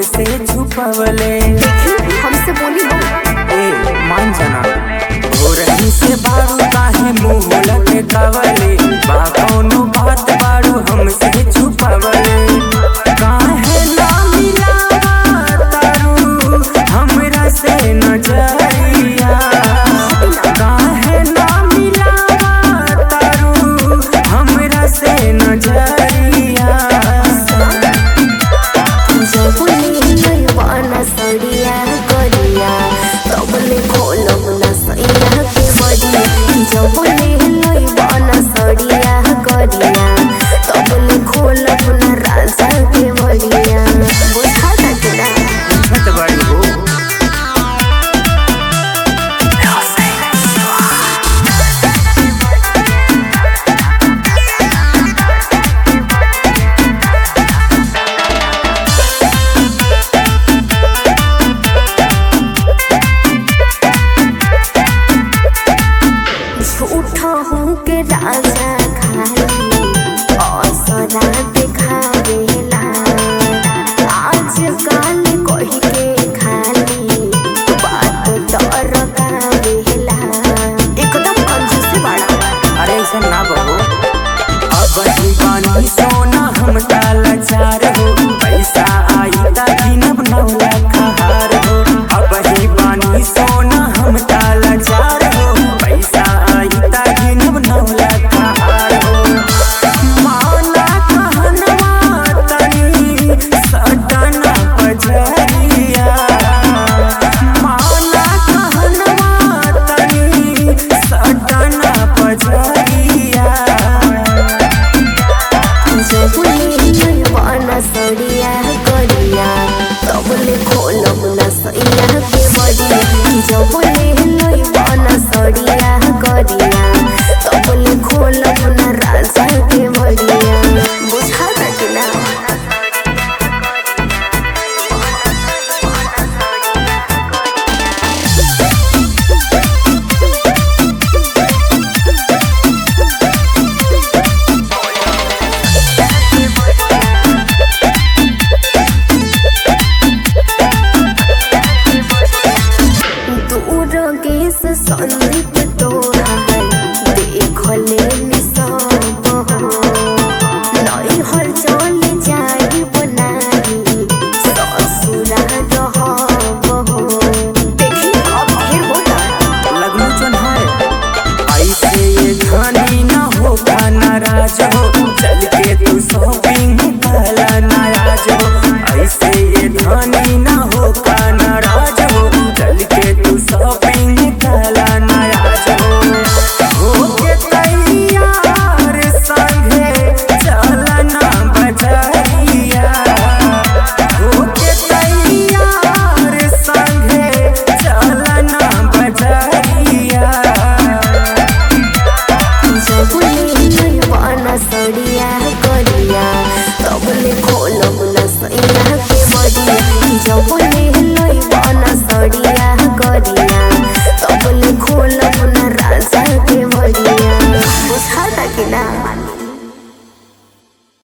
हमसे छुपवले हमसे बोली मत ए मान जाना हो रही से बारू काहे मुंह लटकावले बा कौनो बात बारू हमसे छुपवले काहे ना मिलावा तारू हमरा से नजरिया काहे ना मिलावा तारू हमरा से नजरिया जबले नयवाना सड़िया करिया तबले खोलब ना सैया के बड़िया जबले नयवाना सड़िया करिया तबले खोलब ना राजा के बड़िया बुझा सकला छत बड़ी हो झूठा हूँ के राजा खाली असरा दिखावेला आज काल कही के खाली बात डर कावेला एकदम कंजूसी बाड़ा अरे ऐसा ना बहो अब दीवानी सोना हम ताला चार हो पैसा आई ता गिनब नौ लाख हार हो अब दीवानी सोना हम ताला चार हो पैसा आई ता गिनब नौ लाख हार हो माना कहनवा तनी सटना पजरिया माना कहनवा तनी सटना पजरिया जबले नयवाना सड़िया करिया तबले खोलब ना सैया के बड़िया जबले नयवाना सड़िया करिया तबले खोलब ना राजा के बड़िया बुझा सकला दूर गेस संदीप तोहार देखले निसब हो नई हर चल जाई बनाई ससुरा रहब हो देखी अब फिर होला लगनू चन है ऐसे ये धनी न हो का नाराज हो चल के तू शॉपिंग वाला नाराज हो ऐसे ये धनी न हो का नाराज हो चल के तू शॉपिंग वाला नाराज हो हो के तैयार संगे चलना बजरिया हो के तैयार संगे चलना बजरिया जबले नयवाना सड़िया करिया तबले खोलब ना सैया के बड़िया जबले नयवाना सड़िया करिया तबले खोलब